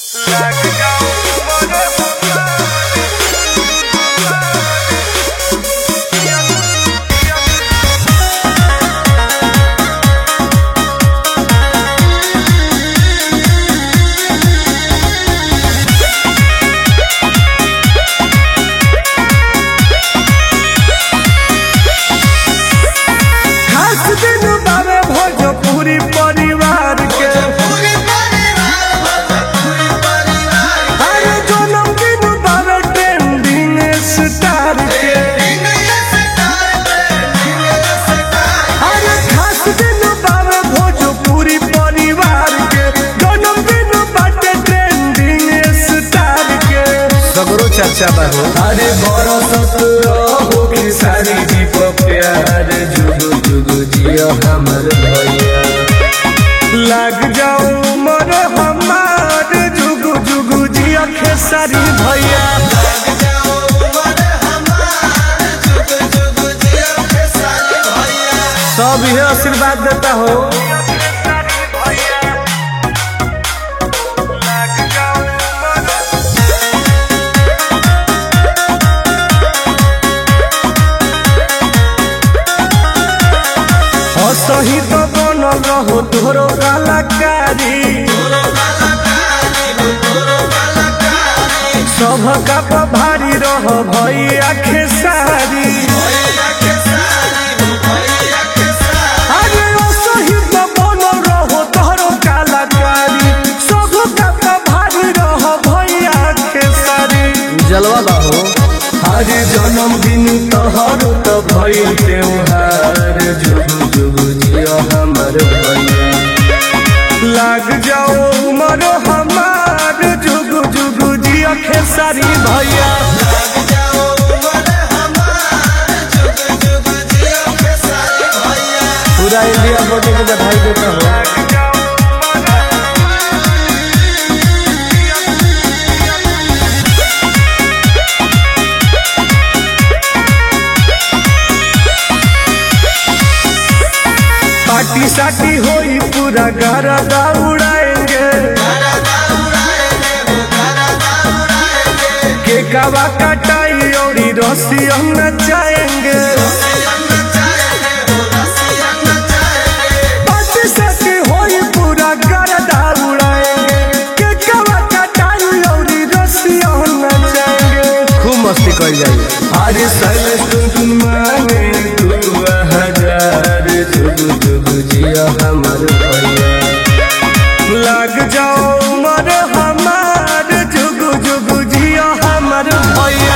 खास दिन बावे भोजपुरी परिवार के अरे जन्मदिन बावे ट्रेंडिंग स्टार के अरे खास दिन बावे भोजपुरी परिवार के जन्मदिन बाटे ट्रेंडिंग स्टार के सगरो चर्चा बा हो अरे बरसत रहो खेसारी जी पर प्यार जुगु जुगु जियो हमर भैया लग जाओ मर हमार जुगु जुगु जियो खेसारी भैया सब यह आशीर्वाद देता हो असही तो बनल रहो तोरो कलाकारी सब का भारी रह भैया खेसारी अरे असही तो बनल रहो तोरो कलाकारी सब का भारी रह भैया खेसारी जलवा बा हो अरे जन्मदिन तोहर तो भइल त्योहार जुगु जुगु जियो हमर भैया लाग जाओ उमर हमार जुगु जुगु जियो खेसारी भैया पूरा इंडिया बोटे के बधाई देता हो पार्टी साटी होई पूरा घर उड़ाएंगे केकवा कटाई और रस्सी हम नचाएंगे पार्टी साटी होई पूरा घर उड़ाएंगे केकवा कटाई और रस्सी हम नचाएंगे खूब मस्ती कर जाइए अरे सैलेश तुम तुम मांगे तू हजार जुगु जुगु जिया हमर भैया लग जाओ मर हमार जुगु जुगु जिया हमर भैया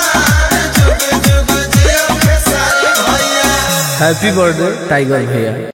हैप्पी बर्थडे टाइगर भैया